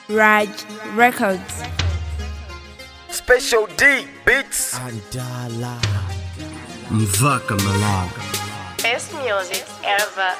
Raj Records. Special D Beats. Andala Mvaka Malaga Best music ever.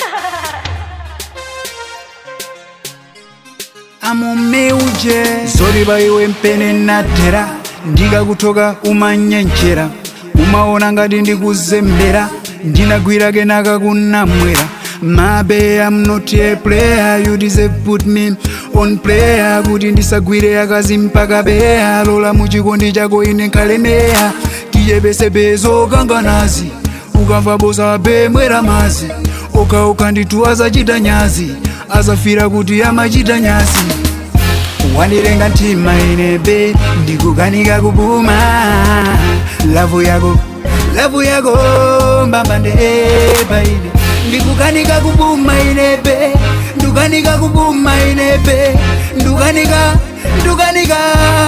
amumeuje zoriva iwe mpene natera ndikakutoka umanyenchera umaona ngati ndikuzembera ndinagwirake nakakunamwera mabe am not a player you deserve put me on player kuti ndisagwire akazi mpaka beya lola muchikondi chako ine nkalemeya tiyepesepezo kanganazi ukamva bosa bemwera mazi okauka nditu azachita nyazi azafira kuti amachita nyazi wandirenga mtima inebe ndikukanika kupuma lavu yako lavu yako mbambande paine ndikukanika kupuma inebe ndukanika kupuma inebe ndukanika ndukanika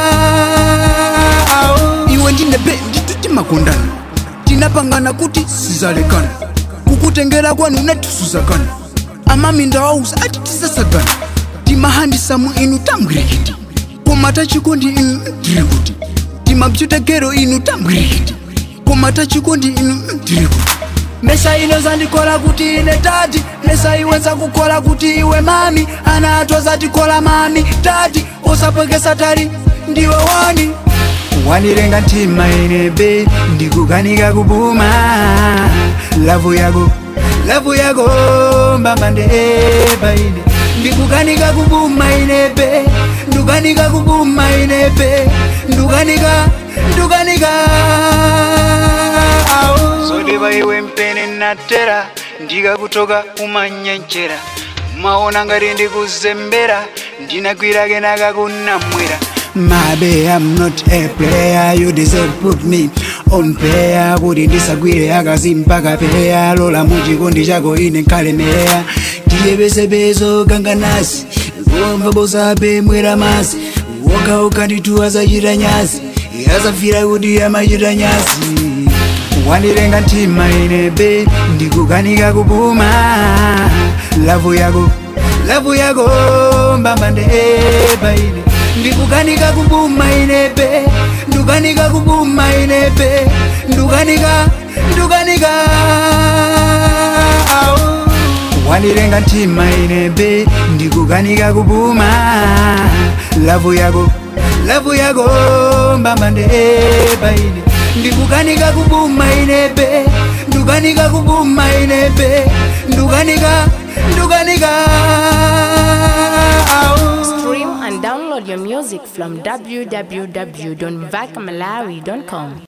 Au. iwe ndinebe nditimakondana tinapangana kuti sizalekana kukutengera kwanu netusuzakana amaminda wauza ati tisasagana timahandisamu inu tambwirikiti koma tachikondi inu tiri kuti timapyutekero inu tambwirikiti koma tachikondi inu tiri kuti mesa ino zandikola kuti ine tati mesa iwe zakukola kuti iwe mami ana athu azatikola mami tati usapwekesa tali ndiwe wani wandirenga mtima inebe ndikukanika kupuma lavu yako lavu yako mbambande paine ndikukanika kupuma inebe ndukanika kupuma inebe ndukanika ndukanika zodeva iwe mpene natera ndikakutoka umanyenchera maona ngati ndikuzembera ndinagwirake nakakunamwera mabe am not a player you deserve put me on player kuti ndisagwire akazi mpaka peya lola muchikondi chako ine nkalemeya tiyepesepezo kanganasi kuomva bosape mwera masi wokawoka nditu azachita nyazi azafira kuti amachita nyazi wandirenga mtima inebe ndikukanika kupuma lavu yako lavu yako mbambande paine ndikukanika kupuma inebe ndukanika kupuma inebe ndukanika ndukanika Au. wandirenga mtima inebe ndikukanika kupuma lavu yako lavu yako mbambande paine ndikukanika kupuma inebe ndukanika kupuma inebe ndukanika ndukanika Au. Stream and download your music from www.vakmalawi.com.